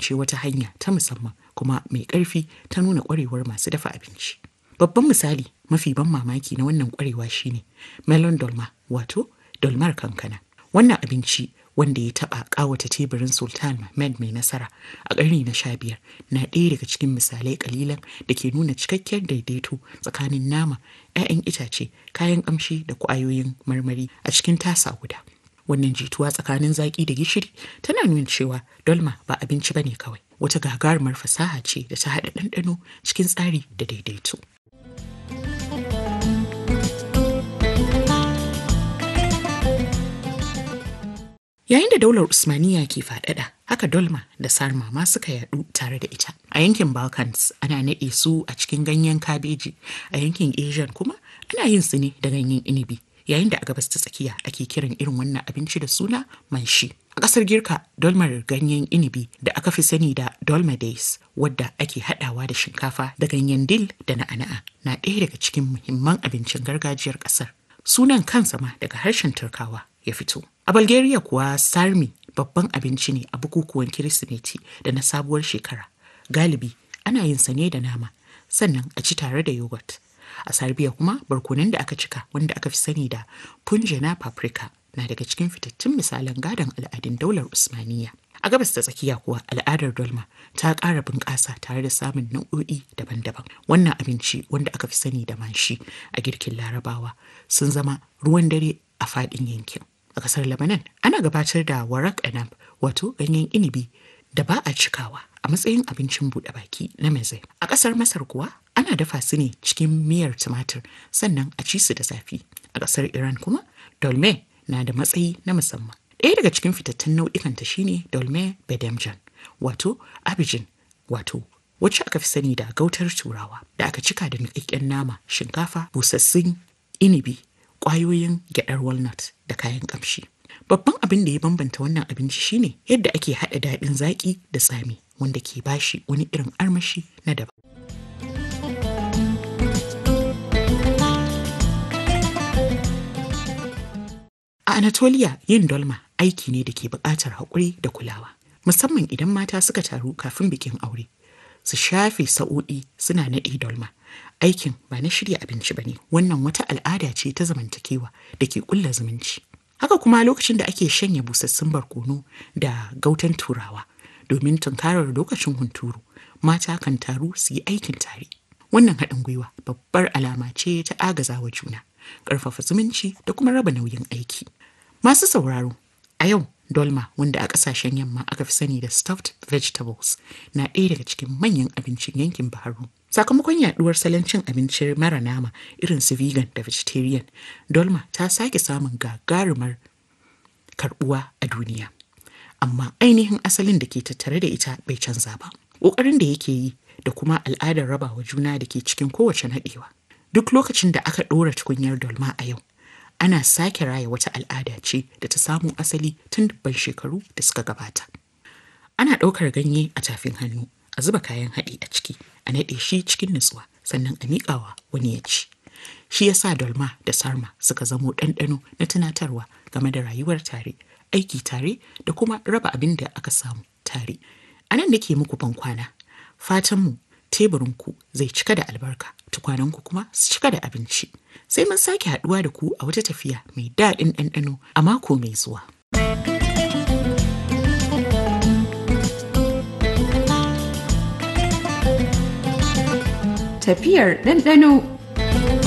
kasance wata hanya ta musamman kuma mai ƙarfi ta nuna ƙwarewar masu dafa abinci. Babban misali mafi ban mamaki na wannan ƙwarewa shine melon dolma wato dolmar kankana. Wannan abinci wanda ya taɓa ƙawata teburin Sultan Mahmed mai nasara a ƙarni na sha biyar na ɗaya daga cikin misalai ƙalilan da ke nuna cikakkiyar daidaito tsakanin nama, 'ya'yan itace, kayan ƙamshi da ƙwayoyin marmari a cikin tasa guda. Wannan jituwa tsakanin zaƙi da gishiri tana nuna cewa dolma ba abinci bane kawai wata gagarumar fasaha ce da ta haɗa ɗanɗano cikin tsari da daidaito. Yayin da daular Usmaniya ke faɗaɗa, haka dolma da sarma ma suka yaɗu tare da ita. A yankin Balkans ana naɗe su a cikin ganyen kabeji, a yankin Asian kuma ana yin su ne da ganyen inibi. Yayin da a gabas ta tsakiya ake kiran irin wannan abinci da suna manshi. A ƙasar Girka, dolmar ganyen inibi da aka fi sani da dolmades wadda ake haɗawa da shinkafa da ganyen dil da na'ana'a na ɗaya daga cikin muhimman abincin gargajiyar ƙasar. Sunan kansa ma daga harshen Turkawa ya fito. A Bulgaria kuwa sarmi babban abinci ne a bukukuwan Kirsimeti da na sabuwar shekara. Galibi ana yin sa ne da nama, sannan a ci tare da yogurt. A Serbia kuma barkonon da aka cika wanda aka fi sani da punjana paprika na daga cikin fitattun misalan gadon al'adun daular Usmaniya. A gabas ta tsakiya kuwa al'adar dolma ta ƙara bunƙasa tare da samun nau'o'i daban-daban. Wannan abinci wanda aka fi sani da manshi a girkin larabawa sun zama ruwan dare a faɗin yankin. A ƙasar Lebanon ana gabatar da warak anab wato ganyen inibi da ba a cikawa a matsayin abincin buɗe baki na meze. A ƙasar Masar kuwa ana dafa su ne cikin miyar tumatir sannan a ci su da zafi. A ƙasar Iran kuma dolme na da matsayi na musamman. Ɗaya daga cikin fitattun nau'ikanta shine dolme bedemjan wato abijin wato wacce aka fi sani da gautar turawa da aka cika da niƙaƙƙen nama shinkafa busassun inibi ƙwayoyin gyaɗar walnut da kayan ƙamshi. Babban abin da ya bambanta wannan abinci shine yadda ake haɗa daɗin zaƙi da tsami wanda ke bashi wani irin armashi na daban. A Anatolia yin dolma aiki ne da ke buƙatar haƙuri da kulawa, musamman idan mata suka taru kafin bikin aure. Su shafe sa'o'i suna naɗe dolma. Aikin ba na shirya abinci ba ne, wannan wata al'ada ce ta zamantakewa da ke ƙulla zumunci. Haka kuma lokacin da ake shanya busassun barkono da gautan turawa domin tunkarar lokacin hunturu, mata kan taru su yi aikin tare. Wannan haɗin gwiwa babbar alama ce ta agazawa juna, ƙarfafa zumunci da kuma raba nauyin aiki. Masu sauraro, a yau dolma wanda a ƙasashen yamma aka fi sani da stuffed vegetables na ɗaya daga cikin manyan abincin yankin Baharu. Sakamakon yaɗuwar salon cin abinci mara nama irin su vegan da vegetarian, dolma ta sake samun gagarumar karɓuwa a duniya. Amma ainihin asalin da ke tattare da ita bai canza ba. Ƙoƙarin da yake yi da kuma al'adar rabawa juna da ke cikin kowace naɗewa. Duk lokacin da aka ɗora tukunyar dolma a yau, ana sake raya wata al'ada ce da ta samo asali tun dubban shekaru da suka gabata. Ana ɗaukar ganye a tafin hannu, a zuba kayan haɗi a ciki, a naɗe shi cikin nutsuwa, sannan a miƙawa wani ya ci. Shi yasa dolma da sarma suka zamo ɗanɗano na tunatarwa game da rayuwar tare, aiki tare da kuma raba abin da aka samu tare. A nan nake muku ban kwana. Fatanmu teburinku zai cika da albarka, tukwananku kuma su cika da abinci. Sai mun sake haɗuwa da ku a wata tafiya mai daɗin ɗanɗano a mako mai zuwa. Tafiyar ɗanɗano